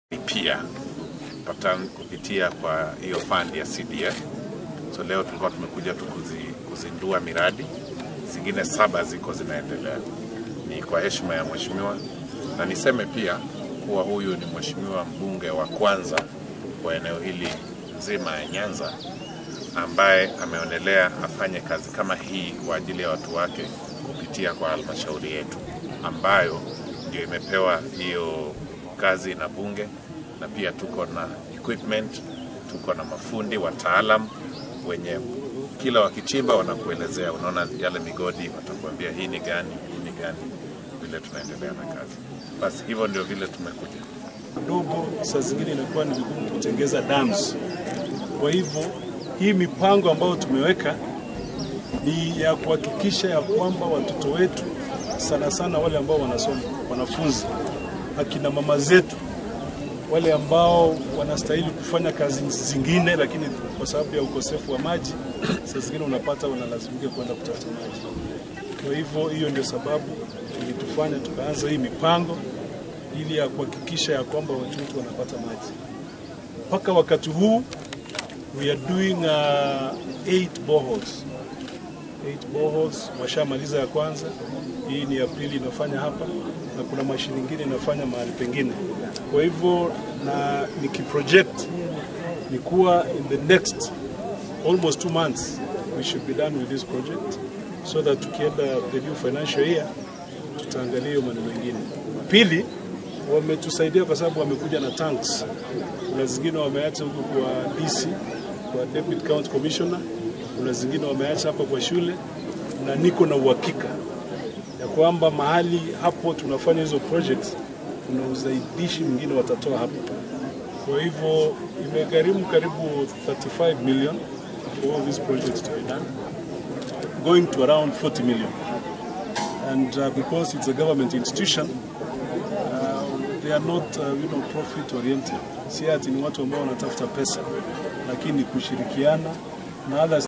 pia patan kupitia kwa hiyo fund ya CDF. So leo tulikuwa tumekuja tu kuzi, kuzindua miradi zingine saba ziko zinaendelea. Ni kwa heshima ya mheshimiwa, na niseme pia kuwa huyu ni mheshimiwa mbunge wa kwanza wa eneo hili nzima ya Nyanza ambaye ameonelea afanye kazi kama hii kwa ajili ya watu wake kupitia kwa halmashauri yetu ambayo ndio imepewa hiyo kazi na bunge, na pia tuko na equipment, tuko na mafundi wataalam wenye kila wakichimba wanakuelezea, unaona yale migodi, watakuambia hii ni gani, hii ni gani, vile tunaendelea na kazi. Basi hivyo ndio vile tumekuja. dogo, saa zingine inakuwa ni vigumu kutengeza dams. Kwa hivyo hii mipango ambayo tumeweka ni ya kuhakikisha ya kwamba watoto wetu sana sana wale ambao wanasoma, wanafunzi, akina mama zetu, wale ambao wanastahili kufanya kazi zingine, lakini kwa sababu ya ukosefu wa maji, saa zingine unapata wanalazimika kwenda kutafuta maji. Kwa hivyo hiyo ndio sababu ilitufanya tukaanza hii mipango ili ya kuhakikisha ya kwamba watu wetu wanapata maji. Mpaka wakati huu we are doing uh, eight boreholes. Eight boreholes washamaliza ya kwanza, hii ni ya pili inafanya hapa, na kuna mashine nyingine inafanya mahali pengine. Kwa hivyo na nikiproject ni kuwa in the next almost two months we should be done with this project so that tukienda the new financial year tutaangalia hiyo maneno mengine. Pili, wametusaidia kwa sababu wamekuja na tanks. Kuna zingine wameacha huko kwa DC, kwa Deputy County Commissioner, kuna zingine wameacha hapa kwa shule, na niko na uhakika ya kwamba mahali hapo tunafanya hizo projects kuna uzaidishi mwingine watatoa hapo. Kwa hivyo imegharimu karibu 35 million for all these projects to be done, going to around 40 million. And uh, because it's a government institution, they are not uh, you know, profit oriented. Si ati ni watu ambao wanatafuta pesa, lakini kushirikiana na others